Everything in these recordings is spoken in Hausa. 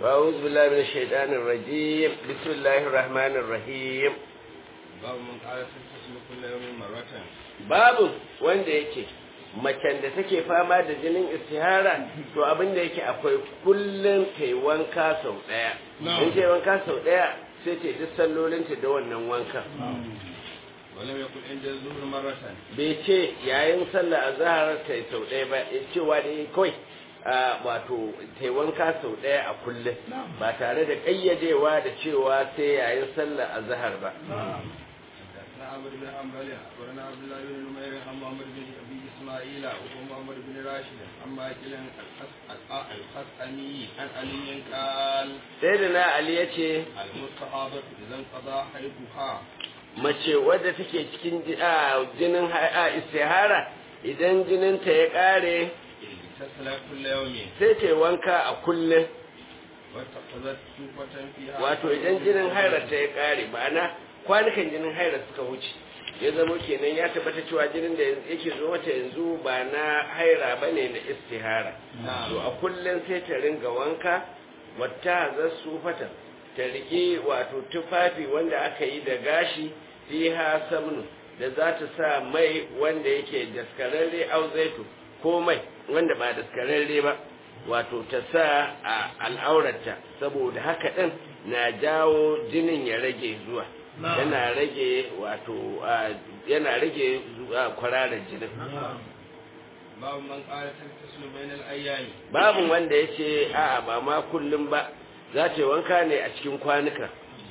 أعوذ بالله من الشيطان الرجيم بسم الله الرحمن الرحيم babu mun ƙara sun tashi kullum yawmin marratan babu wanda yake macen da take fama da jinin istihara to abin da yake akwai kullum ta yi wanka sau ɗaya in ta yi wanka sau ɗaya sai ta yi duk sallolinta da wannan wankan walam yakun inda zuhur marratan bai ce yayin sallah a zahar ta yi sau ɗaya ba ya cewa da yi kawai a wato ta yi wanka sau ɗaya a kullum ba tare da ƙayyadewa da cewa sai yayin sallah a zahar ba حدثنا عمرو بن حنبل أخبرنا عبد الله بن نمير عن محمد بن أبي إسماعيل ومحمد بن راشد عن ماكل الخسأمي عن علي قال sai da na ali ya ce المستحاضة إذا انقضى حيضها mace wadda take cikin ji- a, jinin ha- a, istihara idan jininta ya ƙare تسلى كل يوم sai ta yi wanka a kullum واتخذت سوفة فيها wato idan jinin hairarta ya ƙare ma'ana kwanukan jinin hairar suka wuce ya zama kenan ya tabbata cewa jinin da yake zo mata yanzu ba na haira ba ne na istihara to a kullum sai ta ringa wanka wata za su fata ta riƙe wato tufafi wanda aka yi da gashi fiha samnu da za ta sa mai wanda yake daskararre au zaitu ko mai wanda ba daskararre ba wato ta sa a al'aurarta saboda haka ɗin na jawo jinin ya rage zuwa yana rage wato a, yana rage zuwa kwararar jinin باب من قال تغتسل بين الأيام babu wanda ya ce a'a ba ma kullum ba za ta yi wanka ne a cikin kwanuka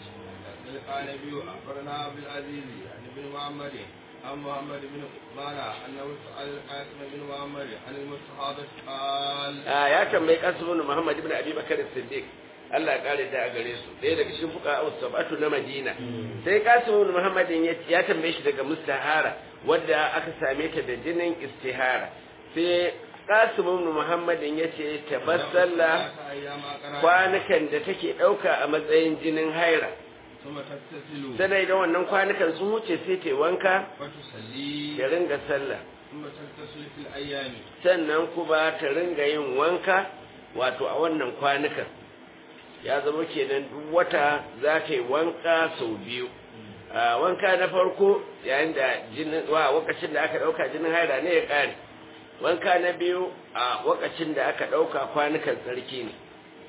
قال نبي أخبرنا عبد العزيز عن ابن محمد عن محمد بن عثمان أنه سأل القاسم بن محمد عن المستحاضة قال a ya tambayi kasibin muhammad ibn abi bakar siddiq Allah ya kare da a gare su ɗaya daga cikin fuka sabatu na madina sai kasibin muhammadin ya ya tambaye shi daga mustahara wadda aka same ta da jinin istihara sai kasibin muhammadin ya ce tabassalla أيام أقرأ kwanukan da take ɗauka a matsayin jinin haira ثم تغتسل sai da wannan kwanukan sun wuce sai ta yi wanka وتصلي ta ringa sallah ثم تغتسل في الأيام sannan kuma ta ringa yin wanka wato a wannan kwanukan ya zama kenan duk wata za ta yi wanka sau biyu a wanka na farko yayin da jinin wa wakacin da aka dauka jinin haira ne ya kare wanka na biyu a wakacin da aka dauka kwanukan tsarki ne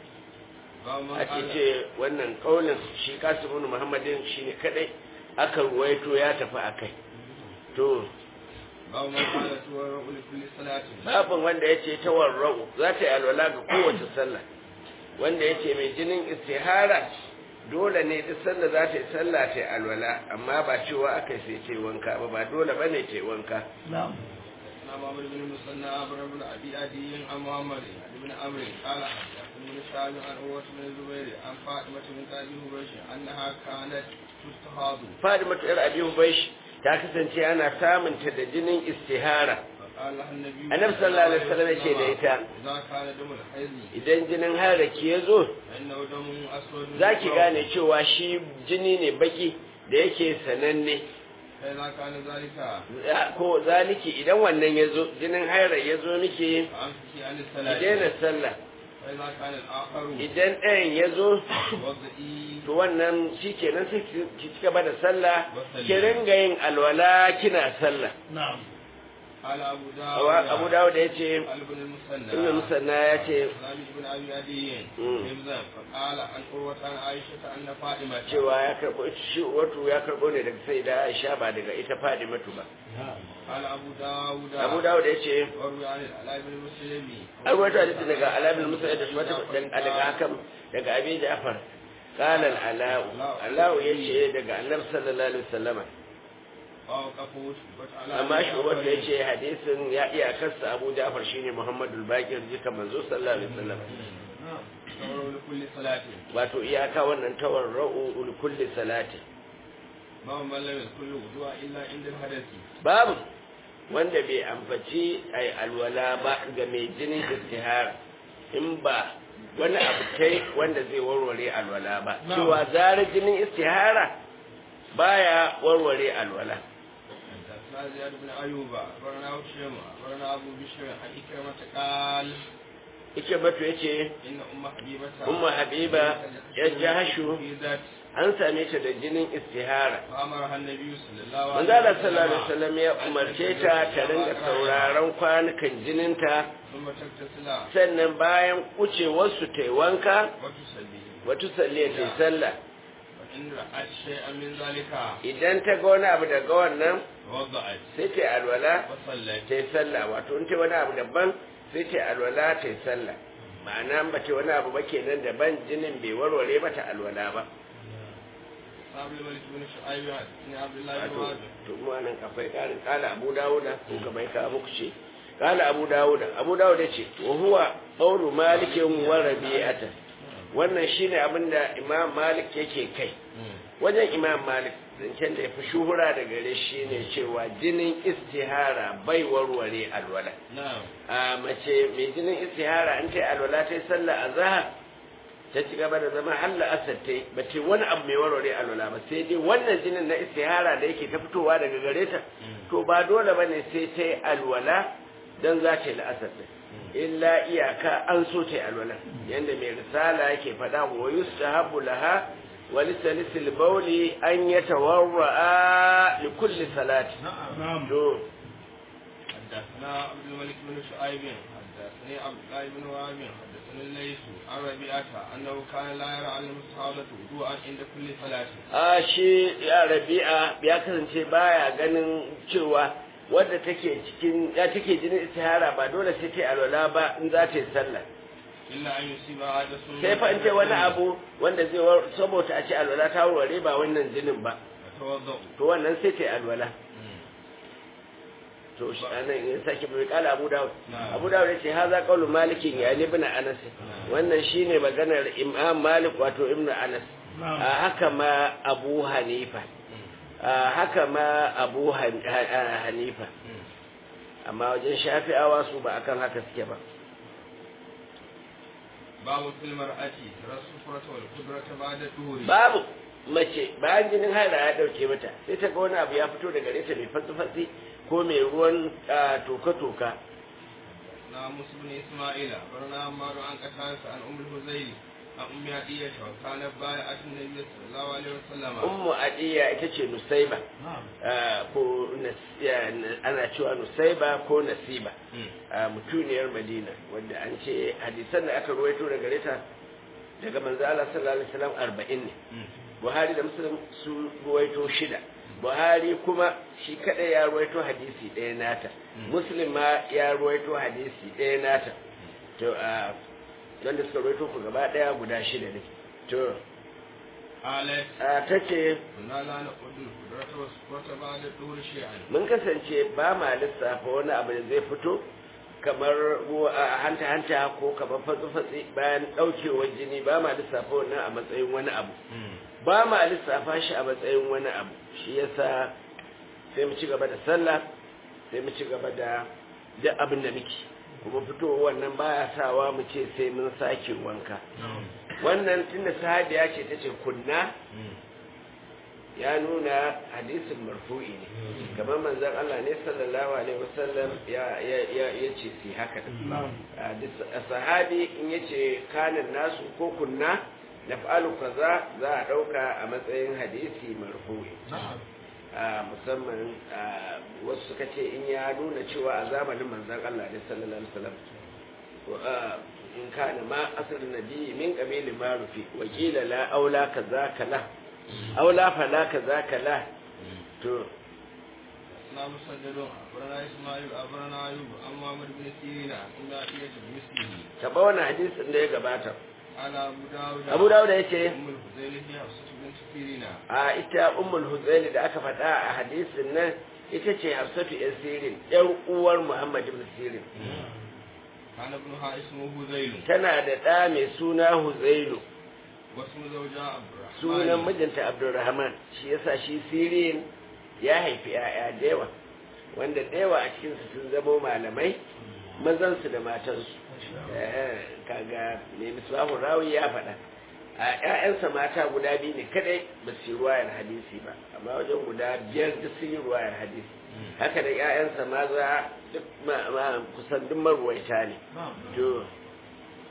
باب من ake قال ce wannan kaulin shi kasimun muhammadin shine kadai aka ruwaito ya tafi akai to باب من قال تورع لكل صلاة babin wanda ya ce ta warra'u za ta yi alwala ga kowace sallah wanda ya ce mai jinin istihara dole ne duk sallah za ta yi sallah ta yi alwala amma ba cewa aka sai ta yi wanka ba ba dole ba ne ta yi wanka حدثنا محمد بن المثنى عبر بن ابي عدي عن محمد عن ابن عمرو قال حدثني بن شعب عن عروه بن الزبير عن فاطمه بنت ابي هريره انها كانت تستحاض fadima ta yar abi hubaish ta kasance ana samun ta da jinin istihara فقال لها النبي annabi sallallahu alaihi wasallam ya ce da ita اذا كان دم الحيض idan jinin haraki ya zo فانه دم اسود za ki gane cewa shi jini ne baki da yake sananne فاذا كان ذلك Ya- ko zaliki idan wannan ya zo jinin haira ya zo miki فامسكي عن ki الصلاه daina sallah فاذا كان الاخر idan ɗayan ya zo وضعي to wannan shi kenan sai ki ki ci gaba da sallah ki ringa yin alwala kina sallah قال ابو Awa- abu داود dawud ya ce قال ابن المثنى ibn musanna ya ce سلام بن ابي عدي مم. حفظا فقال عن قروة عن عائشة أن فاطمة cewa ya karɓo shi wato ya karɓo ne daga sai da aisha ba daga ita fadimatu ba قال أبو داود abu dawud ya ce وروي عن العلاء بن مسلم an rawaito hadisi daga alabil musa da shmata daga hakan daga abi ja'far qala al-ala'u ala'u yace daga annabi sallallahu alaihi wasallama ووقفوا شعبة على amma shi wanda ya ce hadisin ya iya kasa abu ja'far shine muhammadu bakir jika manzo sallallahu alaihi wasallam توروا لكل صلاة wato iyaka wannan tawarra'u ul kulli salati ما من لم يذكر الوضوء إلا عند الحدث babu wanda bai ambaci ai alwala ba ga mai jinin istihara in ba wani abu kai wanda zai warware alwala ba cewa zarar jinin istihara baya warware alwala حدثنا زياد بن أيوب أخبرنا هشام أخبرنا أبو بشر عن إكرمة قال ike batu yace inna umma habibata ummu habiba ya jahashu fi zat an same ta da jinin istihara fa amara annabi sallallahu manzo Allah sallallahu alaihi wasallam ya umarce ta ta ringa sauraron kwanukan jininta thumma taktasila sannan bayan kucewarsu ta yi wanka wa tusalli wata salliya ta yi sallah fa in ra'at shay'an min zalika idan ta ga wani abu daga wannan wada'at sai ta yi alwala wa sallat ta yi sallah wato in ta wani abu daban sai ta yi alwala ta yi sallah ma'ana ba ta wani abu ba kenan daban jinin bai warware mata alwala ba sabi malik bin shu'aib ibn abdullah ibn wato wahab to mu nan akwai karin kala abu dawuda ko ka bai ka muku ce kala abu dawuda abu dawuda ce wa huwa qawlu malikin wa rabi'ata wannan shine abin da imam malik yake kai wajen imam malik zancen da ya fi shuhura da gare shi ne cewa jinin istihara bai warware alwala na'am a mace mai jinin istihara an ta yi alwala ta yi sallah a zahar ta ci gaba da zama halla asar ta yi ba ce wani abu mai warware alwala ba sai dai wannan jinin na istihara da yake ta fitowa daga gare ta to ba dole ba ne sai ta yi alwala don za ta yi la'asar ɗin illa iyaka an so ta yi alwala yadda mai risala yake faɗa wa yustahabu laha wa lisalisil bauli an yatawarra'a li kulli salati na'am to حدثنا عبد الملك بن شعيب حدثني عبد الله بن وهب حدثني الليث عن ربيعة أنه كان لا يرى على الصحابة وضوءا عند كل صلاة a shi ya rabi'a ya kasance baya ganin cewa wadda take cikin ya take jinin istihara ba dole sai ta yi alwala ba in za ta yi sallah إلا أن يصيب حدث sai fa in ta wani abu wanda zai war saboda a ce alwala ta warware ba wannan jinin ba يتوضأ to wannan sai ta yi alwala to shi anan in sake bai kala Abu Dawud Na'am. Abu Dawud yace haza qaulu malikin ya ibn Anas wannan shine maganar Imam Malik wato Ibn Anas a haka ma Abu Hanifa a haka ma Abu Han- Ha- Hanifa amma wajen Shafi'awa su ba akan haka suke ba باب في المرأة ترى الصفرة والقدرة بعد الدهور babu mace bayan jinin haila ya dauke mata sai ta ga wani abu ya fito daga gare ta mai fatsi-fatsi ko mai ruwan ah, toka-toka na musu bin Ismaila barna Ammaru an kasarsa an umul Huzaili an ummi Adiyya wa kana baya atin Nabi sallallahu alaihi wasallam ummu adiya ita ce nusaiba ah, ko nas- ya, na- ana cewa nusaiba ko nasiba a mutuniyar madina wanda an ce hadisan da aka ruwaito daga gare ta daga manzo Allah sallallahu alaihi wasallam 40 ne Buhari da Muslim su ruwaito shida Buhari kuma shi kada ya ruwaito hadisi ɗaya nata Muslim ma ya ruwaito hadisi ɗaya nata to a wanda suka ruwaito ku gaba ɗaya guda shida ne to قالت a tace كنا لا نقول القدرة والصفرة بعد الدهور شيئا mun kasance ba ma lissafa wani abu da zai fito kamar ruwa- a hanta-hanta ko kamar fatsi-fatsi bayan ɗaukewar jini ba ma lissafa wannan a matsayin wani abu ba ma lissafa shi a matsayin wani abu shi yasa sai mu ci gaba da sallah sai mu ci gaba da duk abin da muke kuma fitowar wannan baya sawa mu ce sai mun sake wanka wannan tunda sahabiya ce ta ce kunna ya nuna hadisin marfu'i ne kamar manzon Allah ne sallallahu alaihi wasallam ya ya ya yace si haka Hadis- sahabi in yace kanin nasu ko kunna naf'alu kaza za a dauka a matsayin hadisi marfu'i a musamman a, wasu suka ce in ya nuna cewa a zamanin manzon Allah ne sallallahu alaihi wasallam wa- a, in kana ma asr nabi min qabili ma rufi wa qila la aula kaza kala aula fala kaza kala to na musaddadun أخبرنا إسماعيل أخبرنا أيوب عن محمد بن سيرين عن أم عطية بمثله taba wannan hadisin da ya gabata قال أبو داود Abu Dawud yace أم الفضيل هي حفصة بنت سيرين a ita ummul huzaili da aka faɗa a hadisin nan ita ce hafsatu yan sirin yar uwar muhammad ibn sirin كان ابنها اسمه هذيل tana da ɗa mai suna huzailu واسم زوجها عبد الرحمن sunan mijinta abdulrahman shi yasa shi sirin ya haifi 'ya'ya da yawa wanda da yawa a cikinsu sun zamo malamai mazansu da matansu Eh, kaga ne misbahu rawi ya faɗa a ƴaƴansa mata guda biyu ne kadai ba su yi ruwayar hadisi ba amma wajen guda biyar duk sun yi ruwayar hadisi haka da ƴaƴansa maza duk ma, ma- kusan duk marwaita ne to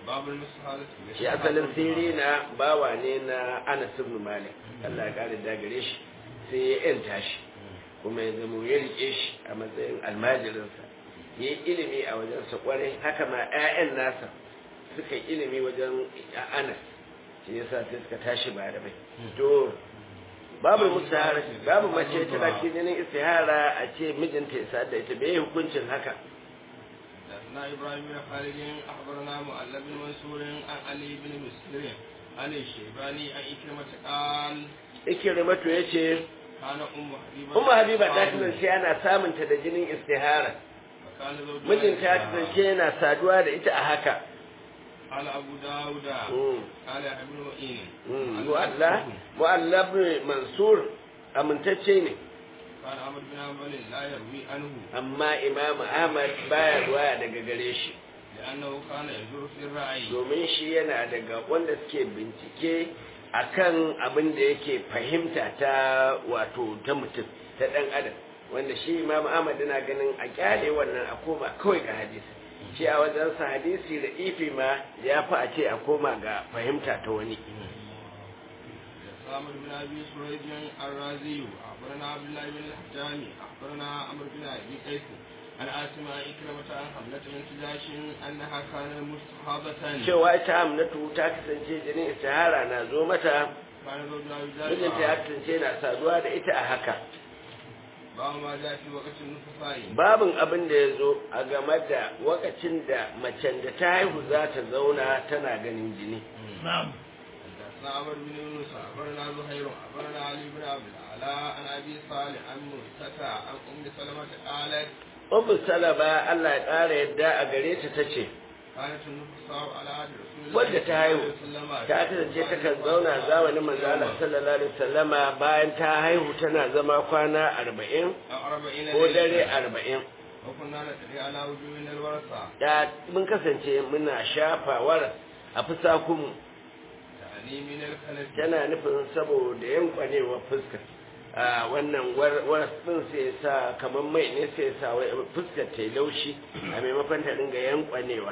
babul musahalat shi asalin sirri na bawa ne na Anas ibn Malik Allah ya kare da gare shi sai ya yanta shi kuma ya zama ya rike shi a matsayin almajirinsa ya yi ilimi a wajensa kwarai haka ma 'ya'yan nasa suka yi ilimi wajen Anas shi yasa sai suka tashi ba da bai to babu mustahara babu mace tana cikin jinin istihara a ce mijinta ya sa da ita bai hukuncin haka حدثنا ابراهيم بن خالد اخبرنا مؤلف بن منصور عن علي بن مسلم عن الشيباني عن إكرمة قال ikrimatu yace كان ام حبيبه Umma Habiba ta kasance ana samunta da jinin istihara وكان زوجها mijinta ya يدعى. kasance yana saduwa da ita a haka قال ابو داود Mm, قال ابن معين mm. mu'alla mu'alla bin mansur amintacce ne كان عمرو بن حنبل لا يروي عنه amma imam ahmad baya ruwaya daga gare shi لانه كان ينظر في الراي domin shi yana daga wanda suke bincike akan abin da yake fahimta ta wato ta mutum ta dan adam wanda shi imam ahmad yana ganin a kyale wannan a koma kawai ga hadisi shi a wajensa hadisi da ifi ma ya fi a ce a koma ga fahimta ta wani سامر بن ابي سريج الرازي اخبرنا عبد الله بن الحجامي اخبرنا عمرو بن ابي قيس عن اسماء إكرمة عن حملة بنت جاش انها كانت مستحاضة cewa ita amnatu ta kasance jinin istihara na zo mata كان زوجها mijinta ya يجاهد kasance na saduwa da ita a haka باب ما جاء في وقت النفساء babin abin da ya zo a game da wakacin da macen da ta haihu za ta zauna tana ganin jini حدثنا عمرو بن يونس اخبرنا زهير اخبرنا علي بن عبد الاعلى عن ابي صالح عن مرتفع عن ام سلمة قالت Ummu Salama Allah ya ƙara yadda a gare ta tace كانت النفساء على عهد رسول الله wadda ta haihu صلى الله عليه ta kasance takan zauna zamanin manzo Allah sallallahu alaihi wasallama bayan ta haihu tana zama kwana 40 أو أربعين ko dare ليلة 40 وكنا نتري على وجوهنا الورثة da mun kasance muna shafawar a fusakunmu يعني من الخلف tana nufin saboda yankwanewar fuskar a wannan warfin sai sa kamar mai ne sai sa wai fuskar ta yi laushi a maimakon ta dinga yankwanewa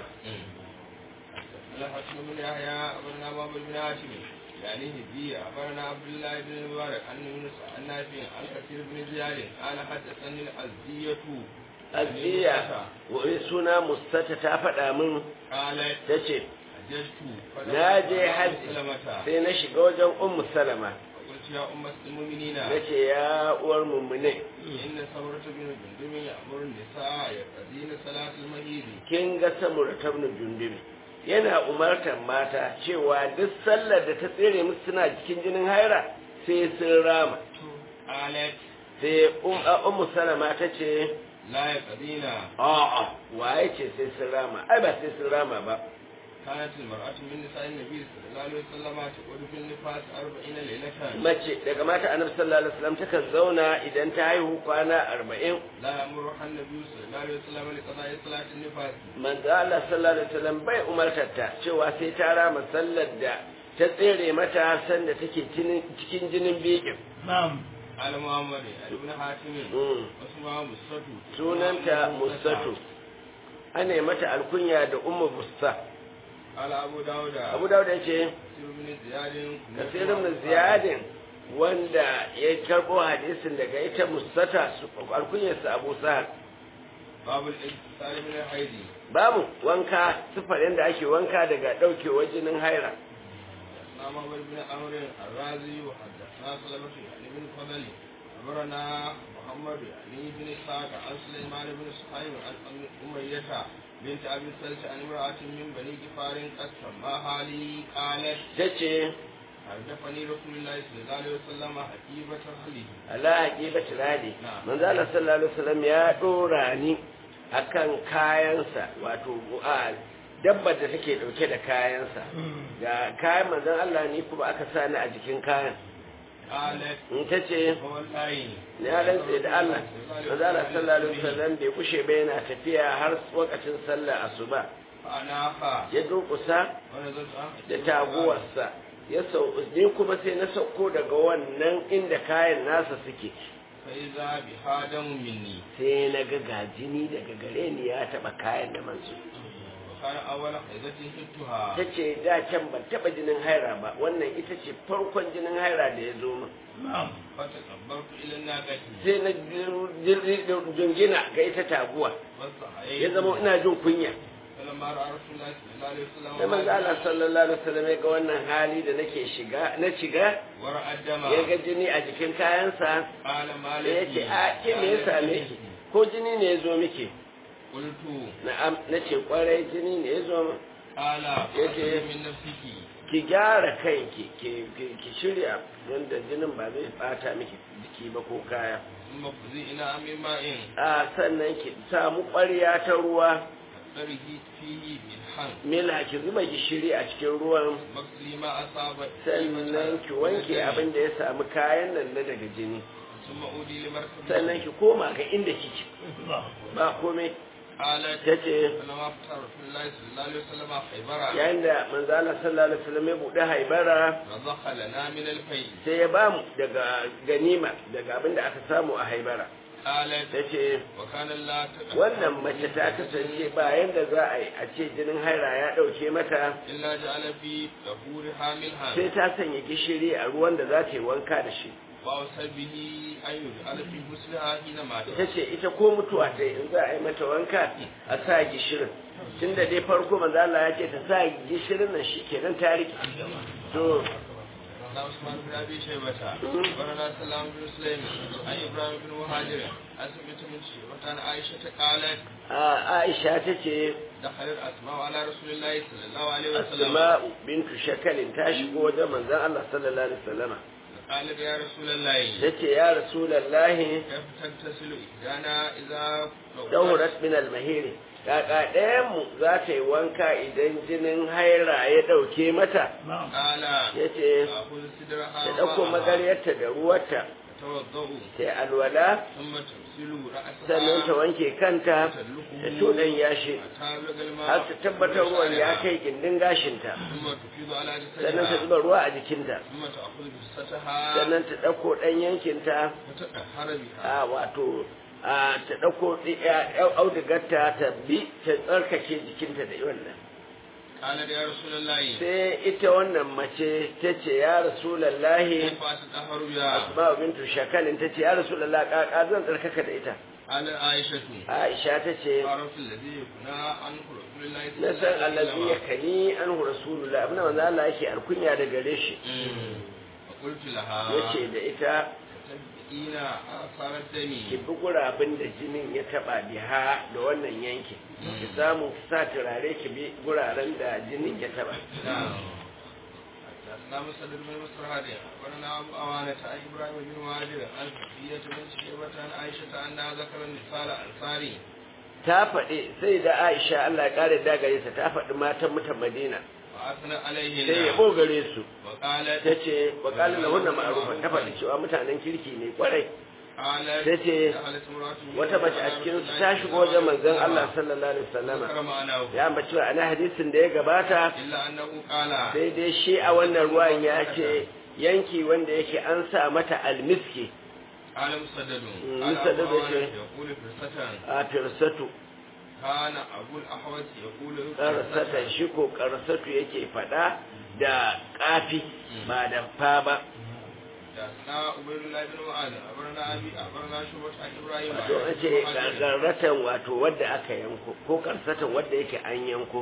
الحسن بن يحيى أخبرنا باب بن هاشم يعني هدية أخبرنا عبد الله بن المبارك عن يونس عن نافع عن كثير بن زياد قال حدثني الأزدية azziya wai suna mustata ta faɗa min قالت ta ce حججت na je hajji سلمة sai na shiga wajen ummu salama وقلت يا أم المؤمنين na ce ya uwar mummune إن ثورة بن جندب يأمر النساء يقضين صلاة المهيد kin ga samura tabnu jundubi yana umartar mata cewa duk sallar da ta tsere musu suna cikin jinin haira sai sun rama قالت sai um- a ummu salama ta ce لا يقضين a'a waye ce sai sun rama ai ba sai sun rama ba كانت المرأة من نساء النبي صلى الله عليه وسلم تقول في النفاس أربعين ليلة mace daga mata annabi sallallahu alaihi wasallam takan zauna idan ta haihu kwana arba'in لا يأمرها النبي صلى الله عليه وسلم لقضاء صلاة النفاس manzo Allah sallallahu alaihi wasallam bai umartar ta cewa sai ta rama sallar da ta tsere mata sanda take cinin- cikin jinin bikin على محمد ابن حاتم Mm. واسمها مستة sunanta mustatu ana yi mata alkunya da ummu busta قال أبو داود abu dawud ya ce كثير بن زياد kasirin da ziyadin wanda ya karbo hadisin daga ita mustata su alkunyarsa abu sahar باب الاتصال من الحيض babu wanka sifar yadda ake wanka daga ɗaukewar jinin haira حدثنا محمد بن عمرو الرازي وحدثنا سلمة يعني بن فضل أخبرنا محمد يعني بن إسحاق عن سليمان بن صهيب عن أم أمية بنت أبي سلمة عن امرأة من بني جفار قد سماها لي قالت ta ce حدثني رسول الله صلى الله عليه وسلم حكيمة أهله ala haƙiƙa turadi Na'am. manzo Allah sallallahu alaihi wasallam ya dora ni akan kayansa wato a dabbar da take dauke da kayansa ga kayan manzon Allah ni kuma aka sa ni a jikin kayan قالت in ta ce والله ni ya rantse da Allah manzo Allah sallallahu alaihi wasallam bai kushe ba yana tafiya har lokacin sallar asuba فأناخا ya durƙusa ونزلت عن da taguwarsa ya sau ni kuma sai na sauko daga wannan inda kayan nasa suke فإذا بها دم مني sai na ga gajini daga gare ni ya taba kayan da manzo وكان أول حيضة شدتها ta ce da can ban taɓa jinin haira ba wannan ita ce farkon jinin haira da ya zo min فتكبرت إلى الناقة sai na jingina ga ita taguwa فاستحييت ya zama ina jin kunya فلما رأى رسول الله صلى الله عليه وسلم sai manzo Allah sallallahu alaihi wasallam ya ga wannan hali da nake shiga na shiga ورأى الدم ya ga jini a jikin kayansa قال ما da ya لك ce a ke me ya same ki ko jini ne ya zo miki قلت na'am na ce kwarai jini ne ya zo min قال يجي. فأخذ من نفسك ki gyara kanki ki ki- ki shirya wanda jinin ba zai bata miki jiki ba ko kaya ثم خذي إلى من ماء a sannan ki samu ƙwarya ta ruwa فاضطره فيه بالحن mila ki zuba gishiri a cikin ruwan مغسلي ما أصاب sannan ki wanke abin da ya samu kayan nan na daga jini ثم أودي لمركب sannan ki koma ga inda kike ba komai قالت ta ce فلما فتح رسول الله صلى الله عليه وسلم خيبر yayin da manzo Allah sallallahu alaihi wasallam ya bude haibara رضخ لنا من الفيل sai ya bamu daga ganima daga abin da aka samu a haibara قالت ta ce وكان الله تقدم wannan mace ta kasance ba yanda za a yi a ce jinin haira ya ɗauke mata إلا جعل في ظهورها منها sai ta sanya gishiri a ruwan da za ta yi wanka da shi وأوصى به أن يجعل في غسلها حين مات ita ce ita ko mutuwa ta yi in za a yi mata wanka a sa gishirin tun da dai farko manzo Allah ya ce ta sa gishirin nan shi kenan ta rike to قال عثمان بن ابي شيبه اخبرنا سلام بن سليم عن ابراهيم بن مهاجر عن سمعت من شيبه عن عائشه قالت a Aisha ta ce دخلت اسماء على رسول الله صلى الله عليه وسلم Asma'u bintu Shakalin ta shigo wajen manzon Allah sallallahu alaihi wasallama قالت يا رسول الله ta ce ya rasulallahi كيف تغتسل احدانا اذا daurat min al-mahiri kaka ɗayan mu za ta yi wanka idan jinin haira ya ɗauke mata قال ya ce تاخذ صدرها ta ɗauko magaryarta da ruwarta توضؤ sai alwala ثم تغسل sannan ta راسها wanke kanta ta tuɗan yashi تابلغ الماء har ta tabbatar ruwan ya kai gindin gashinta ثم تفيض على sannan ta جسدها zuba ruwa a jikinta ثم تأخذ جثتها sannan ta ɗauko ɗan yankinta وتطهر بها a wato a ta ɗauko audigarta ta bi ta tsarkake jikinta da wannan قال يا رسول الله sai ita wannan mace ta ce ya rasulallahi كيف أتطهر بها asma'u bintu shakalin ta ce ya rasulullah kaka zan tsarkaka da ita قال عائشة aisha ta ce عرف الذي يكنى عنه رسول الله صلى na الله san عليه allazi ya وسلم kani an rasulullah abin da manzo Allah yake alkunya da gare shi أمم. فقلت لها yace da ita تتبعين آثار الدم ki bi gurabin da jinin ya taba biha da wannan yankin ki samu ki sa turare ki bi guraren da jinin ya taba نعم حدثنا مسدد بن مصر هادي أخبرنا أبو أوانة عن إبراهيم بن مهاجر عن صفية بن شيبة عن عائشة أنها ذكر النساء الأنصاري ta faɗi sai da Aisha Allah ya kare da gare ta ta faɗi matan mutan Madina وأثنى sai عليهن yabo gare su وقالت ta ce wa kalin na hunna ma'arufa ta faɗi cewa mutanen kirki ne kwarai قالت tace دخلت امرأة wata mace a cikin su ta shigo wajen manzon Allah sallallahu alaihi wasallama ذكر معناه ya ambaci wa ana hadisin da ya gabata إلا أنه قال sai dai shi a wannan ruwan ya ce yanki wanda yake an sa mata almiski قال مسدد مم، قال مسدد أبو عوانة يقول- يقول فرسة a firsatu كان أبو الأحوص يقول karsatan shi ko karsatu yake faɗa da kafi ba da fa ba حدثنا عبيد الله بن معاذ أخبرنا أبي أخبرنا شعبة عن إبراهيم wato an ce garratan wato wadda aka yanko ko karsatan wadda yake an yanko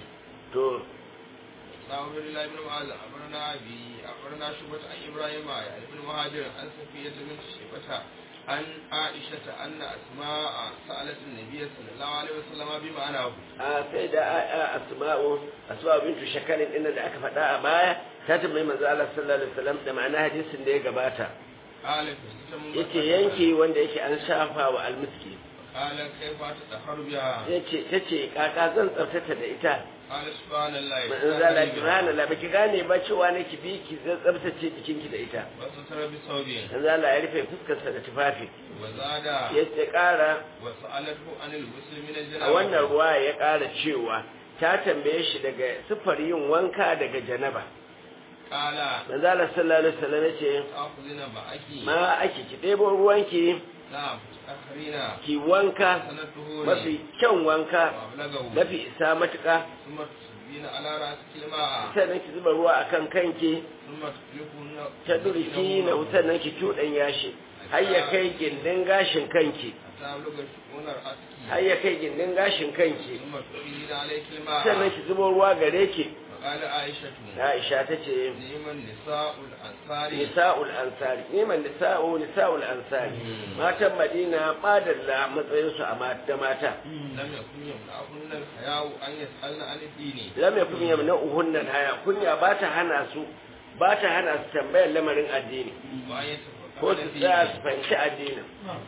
to حدثنا عبيد الله بن معاذ أخبرنا أبي أخبرنا شعبة عن إبراهيم عن ابن مهاجر عن صفية بنت شيبة عن عائشة أن أسماء سألت النبي صلى الله عليه وسلم بمعناه a sai da a- a- asma'u asma'u bintu shakalin din da aka faɗa a baya ta tambayi manzo Allah sallallahu alaihi wasallam da ma'ana hadisin da ya gabata قال فاستمر yace yanki wanda yake an shafa wa almiski قال كيف تطهر بها yace tace kaka zan tsaftata da ita قال سبحان الله manzo Allah subhanallahi baki gane ba cewa ne ki bi ki zan tsaftace jikinki da ita وستر بثوب manzo Allah ya rufe fuskarsa da tufafi وزاد yace ƙara وسألته عن الغسل من a الجنابة wannan ruwa ya ƙara cewa ta tambaye shi daga sifar yin wanka daga janaba قال manzo Allah sallallahu alaihi wasallam yace تأخذين معك ma ake ki ɗebo ruwanki نعم تأخرين ki wanka سنته mafi kyan wanka وأبلغه mafi isa matuƙa ثم تصبين على رأسك الماء sannan ki zuba ruwa akan kanki ثم تطلقون ta durki na sannan ki cuɗan yashi har ya kai gindin gashin kanki حتى أبلغ شؤون رأسك har ya kai gindin gashin kanki ثم تفيدين عليك الماء sannan ki zuba ruwa gare ki فقال عائشة Aisha ta ce نعم النساء الأنصار nisa'ul ansari neman nisa'u nisa'ul ansari matan Madina madalla matsayin su a mata mata لم يكن يمنعهن الحياء أن يسألن عن الدين lam yakun yamna'uhunna haya kunya ba ta hana su ba ta hana su tambayar lamarin addini وأن ko يتفقهن su فيه tsaya su fahimci addinin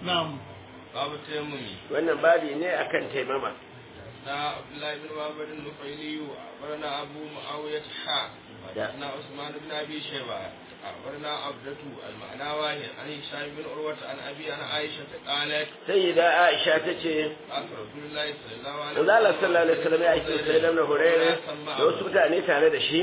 باب التيمم wannan babi ne akan taimama حدثنا عبد الله بن معبد النفيلي أخبرنا أبو معاوية حاء حدثنا عثمان بن أبي شيبة أخبرنا عبدة المعنى واحد عن هشام بن عروة عن أبي عن عائشة قالت sayyida Aisha ta ce قال رسول الله صلى الله عليه Manzo Allah sallallahu alaihi wasallam ya aiki sai da Hurairah da wasu mutane tare da shi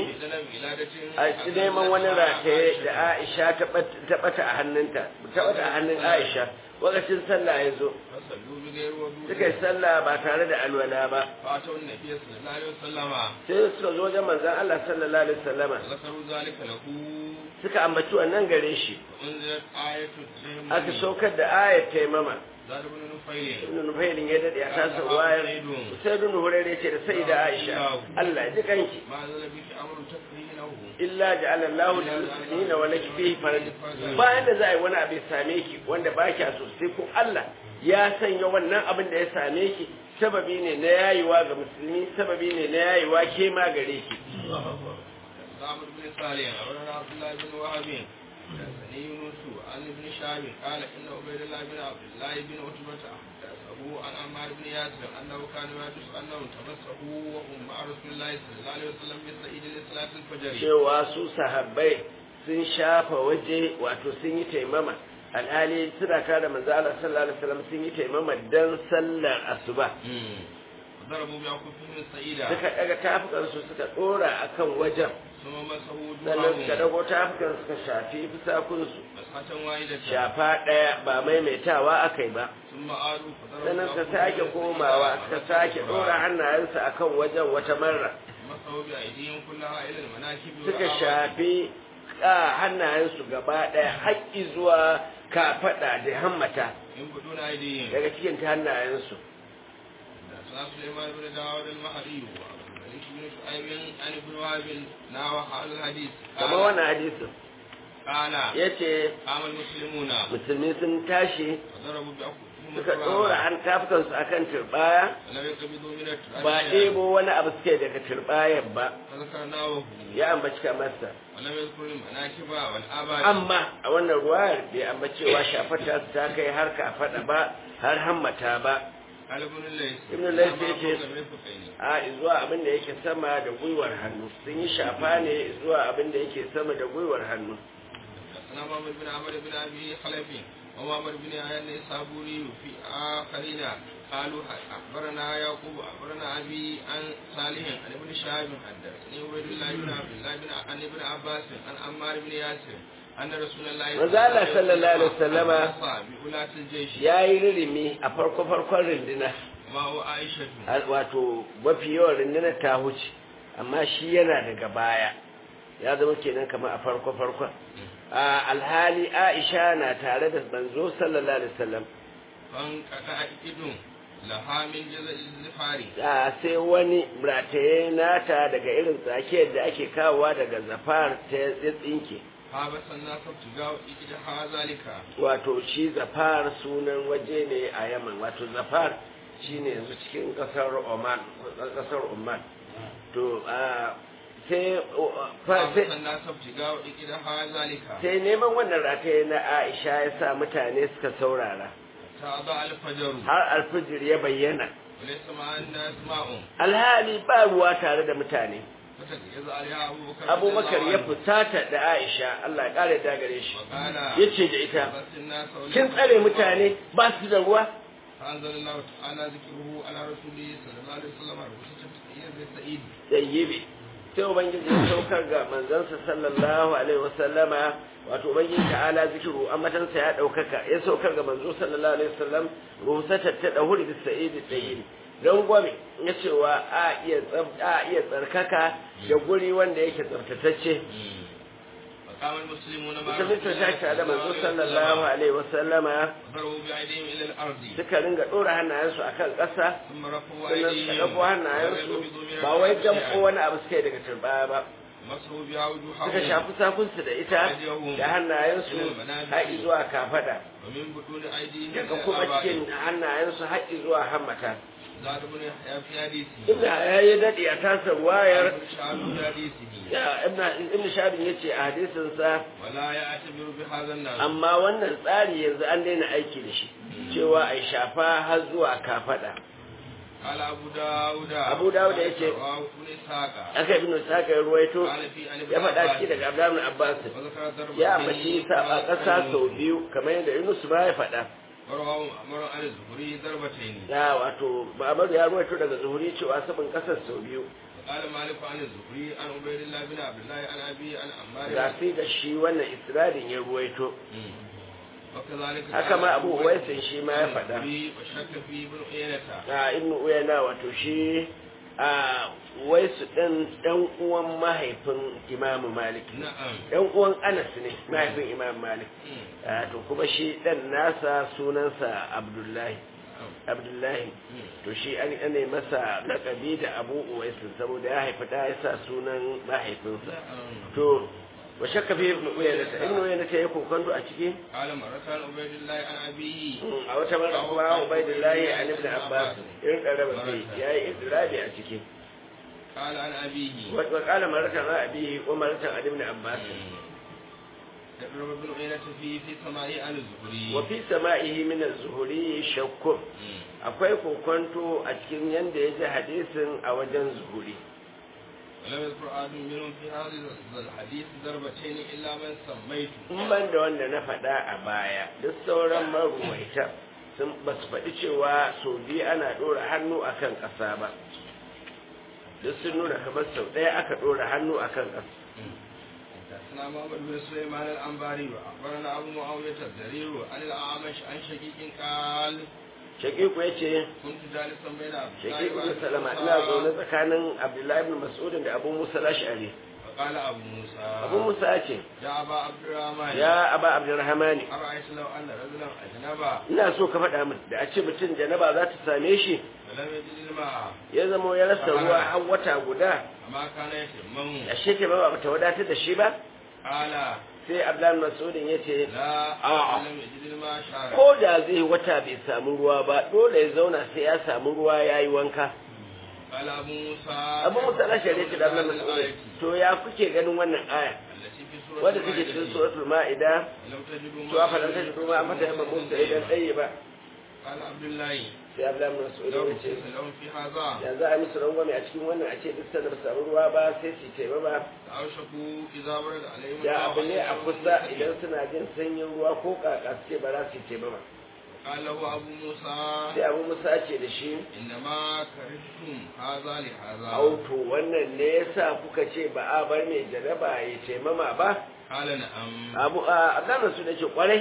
a neman wani rataye da Aisha ta bat- ta bata a hannunta ta bata a hannun Aisha lokacin sallah ya zo فصلوا بغير وضوء suka yi sallah ba tare da alwala ba فأتوا النبي صلى الله عليه وسلم sai suka zo wajen manzon Allah sallallahu alaihi wasallama ذكروا ذلك له suka ambaci wannan gare shi وأنزلت آية التيمم aka saukar da ayat taimama زاد بن نفيل ibn Nufailin ya dade a tasa wayar sai ibn Hurairah ce da sayyida Aisha Allah ya ji kanki ما نزل بك أمر تكرهينه illa ja'ala Allahu lil muslimina wa laki fihi faraj bayan da za a yi wani abu ya same ki wanda ba kya so sai ko Allah ya sanya wannan abin da ya same ki sababi ne na yayiwa ga musulmi sababi ne na yayiwa ke ma gare ki عمرو بن صالح أخبرنا عبد الله بن وهب حدثني يونس عن ابن شهاب قال إن عبيد الله بن عبد الله بن عتبة حدثه عن عمار بن ياسر أنه كان يحدث أنه تمسه وهم مع رسول الله صلى الله عليه وسلم بالسعيد لصلاة الفجر cewa su sahabbai sun shafa waje wato sun yi taimama alhali suna tare manzo Allah sallallahu alaihi wasallam sun yi taimama dan sallar asuba ضربوا بأكفهم السعيدة suka daga tafukan su suka dora akan wajen ثم مسحوا sannan suka وجوههم dago tafukan suka shafi fusakun su مسحة واحدة shafa ɗaya ba maimaitawa aka yi ba ثم عادوا فضربوا sannan suka بأكفهم sake السعيدة komawa suka sake مرة ɗora hannayensu akan wajen wata marra مسحوا بأيديهم كلها إلى المناكب suka والأعضاء. shafi a hannayensu gaba ɗaya haƙƙi zuwa kafaɗa da hammata ينبتون أيديهم daga cikin ta hannayensu حدثنا سليمان بن داود المهدي وعبد الملك بن شعيب عن ابن وهب نحو هذا الحديث kamar قال wannan hadisin قال ya ce قام المسلمون musulmi sun tashi وضربوا بأكفهم suka ɗora التراب han tafukansu akan turɓaya ولم يقبضوا من التراب ba شيئا. ɗebo wani abu suke daga turɓayar ba فذكرناه ya ambaci kamarsa ولم يذكر المناكب والآباد amma a wannan ruwayar bai ambaci cewa shafata su ta kai har kafaɗa ba har hammata ba قال ابن الليث ابن الليث أما يجي- فوق المرفقين. a zuwa abin da yake sama da gwiwar hannu sun yi shafa ne zuwa abin da yake sama da gwiwar hannu حدثنا محمد بن عمرو بن ابي خلف ومحمد بن عيان الصابوري في اخرين قالوا اخبرنا يعقوب اخبرنا ابي عن صالح عن ابن شهاب حدثني عبيد الله بن عبد الله بن عن ابن عباس عن عمار بن ياسر ان رسول الله manzo Allah sallallahu alaihi wasallama بولاة الجيش ya yi ririmi a farko farkon rinduna ما هو عائشة Al- wato mafi yawan rundunar ta huce amma shi yana daga baya ya zama kenan kamar a farko farkon a alhali Aisha na tare da manzo sallallahu alaihi wasallam فانقطع إذن لها من جزء الزفار a sai wani rataye nata daga irin tsakiyar da ake kawowa daga zafar ta ya tsinke فابس الناس ابتغاء إجدها ذلك wato shi zafar sunan waje ne a yaman wato zafar shine yanzu cikin kasar oman kasar oman to a sai fa- فابس sai الناس ابتغاء إجدها ذلك sai neman wannan rataye na aisha ya sa mutane suka saurara تضع الفجر har alfijir ya bayyana وليس مع الناس ماء alhali ba ruwa tare da mutane فتجهز عليها أبو بكر abubakar رضي ya الله عنه. fusata da aisha allah ya kare da gare shi وقال ya ce da ita بس الناس kin tsare mutane ba su da ruwa فأنزل الله تعالى ذكره على رسوله صلى الله عليه وسلم رخصة سعيد سعيد zai yi bi sai ubangiji ya saukar ga manzansa sallallahu alaihi wasallama wato ubangiji ta'ala zikiru ambatansa ya daukaka ya saukar ga manzo sallallahu alaihi wasallam ruhusatar ta dahuri bis sa'id tayyib don gwame ya cewa a iya a iya tsarkaka da guri wanda yake tsaftatacce فقام المسلمون مع musulmin ta tashi da manzo sallallahu alaihi wasallama ضربوا بأيديهم إلى الأرض suka ringa dora hannayensu akan ƙasa ثم رفعوا sannan suka أيديهم ɗauko hannayensu ويقبضوا من ba wai الأرض jamko شيئا. wani abu suka yi daga turbaya ba مسحوا بها suka وجوههم shafi sakunsu da ita da hannayensu har zuwa kafada ومن بطون أيديهم daga إلى kuma الآباء. cikin hannayensu har zuwa hammata زاد بن يحيى في حديثه inda ya yi daɗi a tasa wayar ابن شهاب في حديثه ya ibn shabin ya ce a hadisinsa ولا يعتبر بهذا الناس amma wannan tsari yanzu an daina aiki da shi cewa a shafa har zuwa kafada قال أبو داود أبو داود يجي. رواه ابن إسحاق aka ibn saka ya ruwaito قال في عن ابن ya faɗa عباس ciki daga abdullahi abbas وذكر ضرب ya ambaci saba ƙasa sau biyu kamar yadda yunus ba ya faɗa ورواه أمر عن الزهري ضربتين ya wato Muhammadu ya ruwaito daga zuhuri cewa sabon ƙasar sau biyu قال مالك عن الزهري عن عبيد الله بن عبد الله عن أبي عن عمار ga sai da shi wannan isradin ya ruwaito وكذلك haka ma abu waisin shi ma ya faɗa وشك في ابن عيينة a ibnu uyana wato shi a waisu ɗan ɗan uwan mahaifin imamu malik نعم ɗan uwan anas ne mahaifin imam malik مم. Ah, to kuma shi ɗan nasa sunansa abdullahi abdullahi مم. to shi an ne masa lakabi da abu uwaisin saboda ya haifi ɗa ya sa sunan mahaifinsa نعم to wa shakka fi ibnu uyana ta ibnu uyana ta yi kokonto a ciki قال مرة عن عبيد الله عن أبيه a wata mara kuma ubaidillahi an ibn abbas irin karaba sai yayi idrabi a ciki قال عن أبيه wa wa qala maratan ra abihi wa maratan an ibn abbas تقرب ابن عيينة في في سماعه عن الزهري wa fi sama'ihi min az-zuhuri shakkun مم. akwai kokonto a cikin yanda ya ji hadisin a wajen zuhuri ولم يذكر أحد منهم في هذا الحديث ضربتين إلا من سميته in ban da wanda na faɗa a baya duk sauran maruwaita sun ba su faɗi cewa sau biyu ana ɗora hannu akan ƙasa ba duk sun nuna kamar sau ɗaya aka ɗora hannu akan ƙasa حدثنا محمد بن سليمان الأنباري وأخبرنا أبو معاوية الزرير عن الأعمش عن شقيق قال shakiku ya ce كنت جالسا بين عبد الله shakiku bin وأبي salama موسى ina zaune tsakanin abdullahi bin mas'udin da abu musa lashari فقال أبو موسى abu musa ya ce يا أبا عبد الرحمن ya aba abdurrahmani أرأيت لو أن رجلا أجنبا ina so ka faɗa min da a ce mutum janaba za ta same shi فلم يجد الماء ya zama ya rasa ruwa har wata guda أما كان يتمم ashe ke ba ba ta wadatar da shi ba قال sai abdullahi bin mas'udin ya ce لا آه. لم يجد الماء شارا ko da zai wata bai samu ruwa ba dole ya zauna sai ya samu ruwa ya yi wanka قال أبو موسى abu musa lashari ya ce da abdullahi bin mas'udin to ya kuke ganin wannan aya التي في سورة wadda take cikin المائدة. suratul ma'ida لم تجدوا to a falan tashi kuma an mata yamma musa idan tsaye ba قال عبد الله sai abdullahi bin mas'udin لو ya ce كنت لهم في هذا ya za a yi musu rangwame a cikin wannan a ce duk sanda ba su samu ruwa ba sai su ce ba أوشكوا إذا برد عليهم ya الماء abu ne a أن kusa يكونوا idan suna jin sanyin ruwa ko kaka su ce ba za su ce ba قال له أبو موسى sai abu musa ce da shi إنما كرهتم هذا لهذا auto wannan ne yasa kuka ce ba a bar mai jaraba ya ce mama ba قال نعم abu a abdullahi su ce kwarai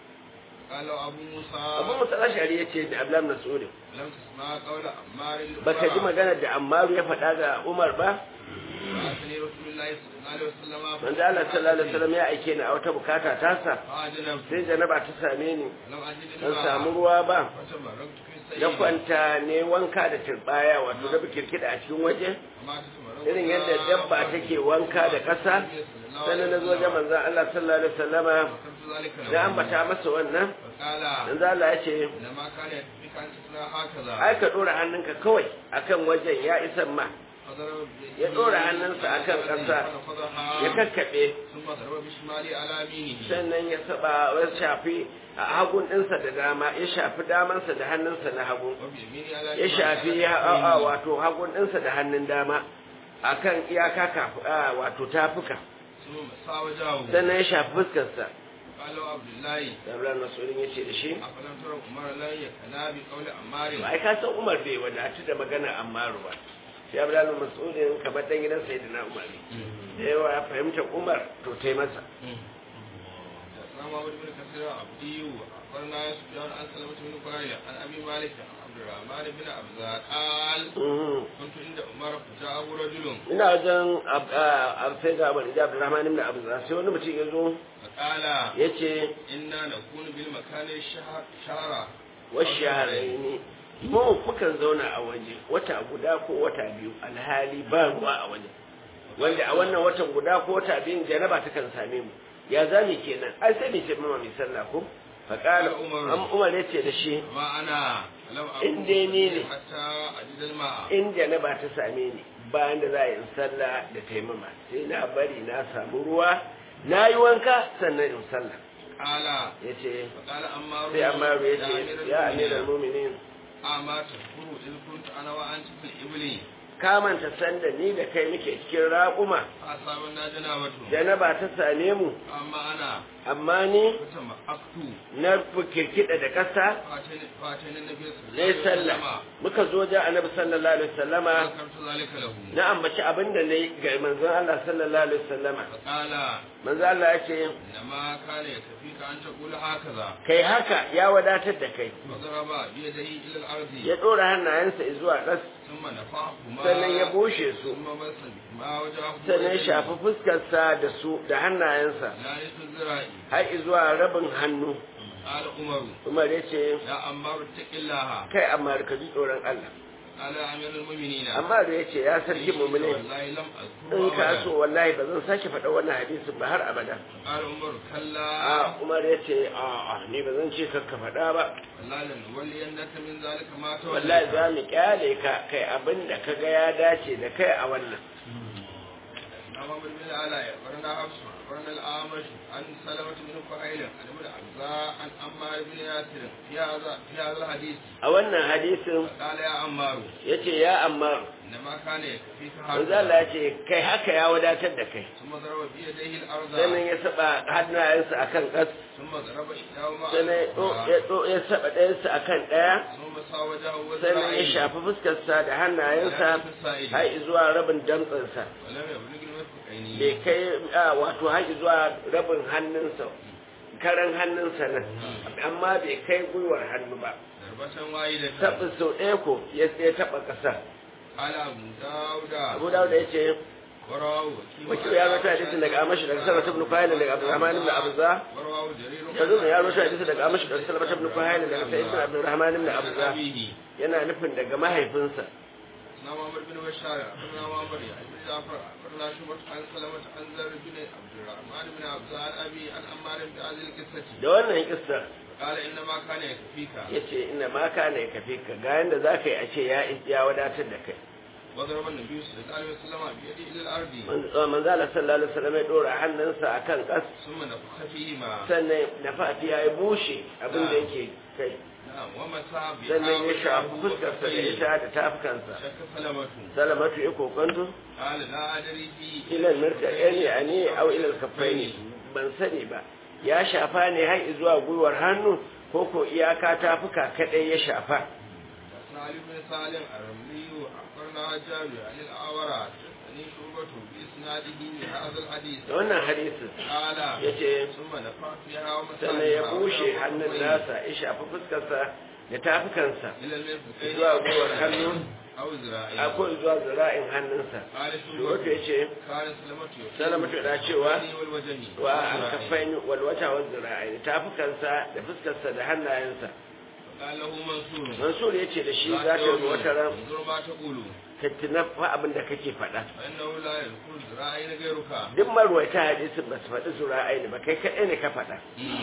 قال له أبو موسى abu musa lashari ya ce da abdullahi mas'ud لم تسمع قول عمار baka ji magana da ammaru ya faɗa ga umar ba فأتني رسول الله صلى الله عليه وسلم manzo Allah sallallahu alaihi wasallam ya aike ni a wata bukata tasa فأجنب sai janaba ta same ni لم أجد ban samu ruwa ba فتبركت في السيد ya kwanta ne wanka da turbaya wato da kirkida a cikin waje وما تتبرك irin yadda dabba take wanka da ƙasa sannan na zo wajen manzon Allah sallallahu alaihi wasallama وذكرت ذلك له da ambata masa wannan فقال manzo Allah ya ce إنما كان يكفيك أن تصنع هكذا ai ka dora hannunka kawai akan wajen ya isan ma فضرب ya ɗora hannunsa a kan ƙasa, فنفضها ya kakkaɓe ثم ضرب بشمالي على يمينه sannan ya saba ya shafi a hagun ɗinsa da dama ya shafi damansa da hannunsa na hagu وبيميني على ya شمالي shafi على ya كفيه. a wato hagun ɗinsa da hannun dama akan iyaka kafu a wato tafuka ثم مسا وجهه sannan ya shafi fuskarsa قال له عبد الله Abdullahi Mas'udin ya ce da shi أفلم ترى عمر لا يكنا بقول عمار ai ka san Umar bai wadatu da magana Ammaru ba shi abdullahi mas'udin kamar dan gidan sayyidina umar ne da yawa ya fahimta umar to tai masa حدثنا محمد بن كثير عبدي أخبرنا سفيان عن سلمة بن قرية عن أبي مالك عن عبد الرحمن بن أبزار قال كنت عند عمر فجاءه رجل ina wajen sai ga abu da abdurrahman ibn abu sai wani mutum ya zo فقال ya ce إنا نكون بالمكان الشهر شهرا wasu ne mu mukan zauna a waje wata guda ko wata biyu alhali ba ruwa a waje wanda a wannan watan guda ko wata biyun janaba ta kan same mu ya zami kenan ai sai ne ce mama mai sallah ko faqala am umar yace da shi ما أنا لم إن ديني. حتى أجد الماء in janaba ta same ni bayan da za a yi sallah da taimama sai na bari na samu ruwa na yi wanka sannan in sallah قال yace فقال أمار sai amaru يا yace أمير ya المؤمنين amiral mu'minin أما تذكر إذ كنت أنا وأنت في الإبل ka manta sanda ni da kai muke cikin raƙuma فأصابنا جنابته janaba ta same mu أما أنا amma ni فتمأكت na kirkida da ƙasa فاتينا النبي صلى na yi الله عليه sallah وسلم muka zo da annabi sallallahu alaihi wasallama فذكرت ذلك له na ambaci abin da na yi ga manzon Allah sallallahu alaihi wasallama فقال manzon Allah ya ce إنما كان يكفيك أن تقول هكذا kai haka ya wadatar da kai فضرب بيده إلى الأرض ya ɗora hannayensa zuwa ƙas ثم نفعهما sannan ya bushe su ثم بس ما وجهه sannan ya shafi fuskarsa da su da hannayensa لا الذراع har zuwa rabin hannu قال عمر Umar ya ce يا أمار اتق الله kai amma ka ji tsoron Allah قال يا أمير المؤمنين amma da ya ce ya sarki mu'minin والله لم أذكره in ka أبدا so wallahi ba zan sake faɗa wannan hadisin ba har abada قال عمر كلا a umar ya ce a a ni ba zan ce kakka faɗa ba والله لنولينك من ذلك ما wallahi توليت za mu kyale ka kai abin da ka ga ya dace da kai a wannan أمام بن العلاء أخبرنا حفص أخبرنا الأعمش عن سلمة بن فهيل عن ابن عبزاء عن عمار بن ياسر في هذا في هذا الحديث a wannan hadisin قال يا عمار ya ce ya amma إنما كان يكفيك manzo Allah هذا ya ce kai haka ya wadatar da kai ثم ضرب بيديه الأرض sannan ya saba hannayensa akan ƙas ثم ضرب إحداهما sannan ya ɗo- ya ɗo- ya saba ɗayansa akan ɗaya ثم سا وجهه sannan ya وذراعيه shafi fuskarsa da hannayensa har zuwa rabin dantsansa ولم يبلغ المرفقين bai kai a, wato har zuwa rabin hannunsa karan hannunsa nan amma bai kai gwiwar hannu ba ضربة واحدة taɓa sau ɗaya ko ya ya taɓa ƙasa قال أبو داود abu dawuda ya ce ورواه wakil ya rota hadisin daga amashi daga sarrafa ibn kuhailin daga abdurrahman ibn abza ورواه جرير yanzu ya rota hadisin daga amashi daga sarrafa ibn kuhailin daga sa'id ibn abdurrahman ibn abza أبيه yana nufin daga mahaifinsa نعم عمر بن بشار أخبرنا معمر عن ابن جعفر أخبرنا شعبة عن سلمة عن زر بن عبد الرحمن بن عبد عن أبي عن عمار بن هذه القصة da wannan kissa قال إنما كان يكفيك ya ce ina ma ka ne kafi ka ga yanda za ka yi a ce ya ya wadatar da kai وضرب النبي صلى الله عليه وسلم بيده إلى الأرض manzo Allah sallallahu alaihi wasallam ya dora hannunsa akan kas ثم نفخ فيهما sannan nafati ya bushe abin da yake kai نعم ومسح بها sannan ya shafi وجهه fuskarsa da وكفيه ita da tafukansa شك سلمة salamatu ya kokanto قال لا أدري في ilal mirtaqani ani aw ilal kaffaini ban sani ba ya shafa ne har zuwa gwiwar hannu ko ko iyaka tafuka kadai ya shafa سالم بن سالم الرملي أخبرنا جابر عن الأعورى عن شعبة بإسناده بهذا الحديث da wannan hadisin قال yace ثم نفع فيها sannan ya ومسحها bushe وجهه hannun وكفيه nasa ya shafi fuskarsa da tafukansa إلى المرفقين zuwa gwiwar hannu أو ذراعين akwai zuwa zira'in hannunsa قال da wato شعبة ya ce كان سلمة يقول salamatu da cewa والوجه wa alkafaini walwata wa zira'in tafukansa da fuskarsa da hannayensa قال له منصور mansur ya ce da shi za ta yi wata ran انظر ما تقول ka tuna fa abin da kake faɗa فإنه لا يذكر ذراعين غيرك duk marwaita hadisin ba su faɗi zura'ai ba kai kaɗai ne ka faɗa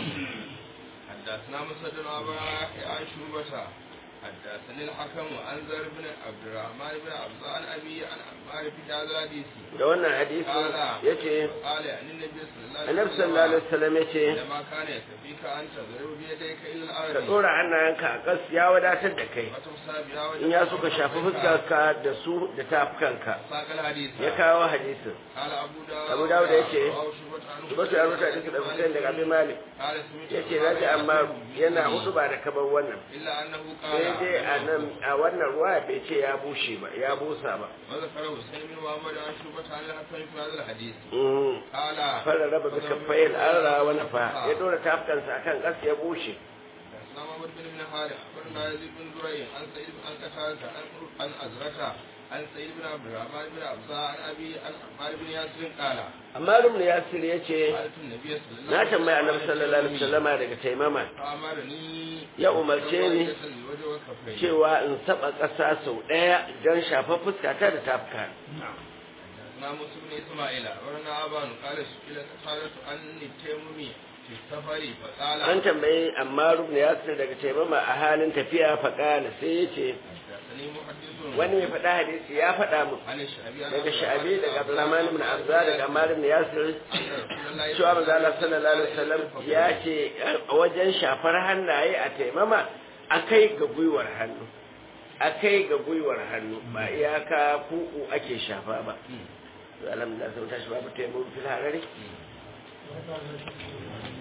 حدثنا مسد أبا يحيى عن شعبة حدثني الحكم عن زر بن عبد الرحمن بن عبد عن أبي عن عمار في هذا الحديث da wannan hadisin ya ce قال عن النبي صلى الله عليه annabi sallallahu alaihi wasallam ya ce لما كان يكفيك أن تضرب بيديك إلى ka الأرض ɗora hannayenka a ƙas ya wadatar da kai وتمسى بها in ya وجهك suka shafi وكفيك. fuskarka da su da tafukanka ساق الحديث ya kawo hadisin قال أبو داود Abu Dawud ya ce, رواه شعبة Subatu ya rubuta hadisi da Hussein daga Abi Malik yace naji amma yana hudu ba da kabar wannan إلا أنه sai قال dai a nan a wannan ruwa bai ce ya bushe ba ya busa ba وذكر حسين بن محمد عن شعبة عن الحسن في هذا الحديث Mm. قال fara raba bi kaffayin arra wa nafa ya dora tafkansa akan gas ya bushe حدثنا محمد بن بن حارث أخبرنا يزيد بن زريع عن سعيد بن عن قتادة عن عن أزرة عن سعيد بن عبد الرحمن بن عبزة عن أبي عن عمار بن ياسر قال amma ibn yasir yace قالت النبي صلى الله na tambaya annabi sallallahu alaihi wasallama daga taimama فأمرني ya umarce ni الوجه والكفين cewa in saba ƙasa sau ɗaya don shafa fuskata da tafka حدثنا موسى بن إسماعيل أخبرنا أبان قال سئل قتادة عن التيمم في السفر فقال an tambayi amma ibn yasir daga taimama a halin tafiya faƙala sai ya ce حدثني محدث wani mai faɗa hadisi ya faɗa mu عن الشعبي عن daga عبد sha'abi الرحمن daga abdurrahman ibn abza daga ammar ibn yasir أن رسول الله cewa manzo Allah sallallahu alaihi wasallam ya ce a wajen shafar hannaye a taimama akai ga gwiwar hannu akai ga gwiwar hannu ba iyaka kuku ake shafa ba alhamdulillah sai tashi babu taimama fil harari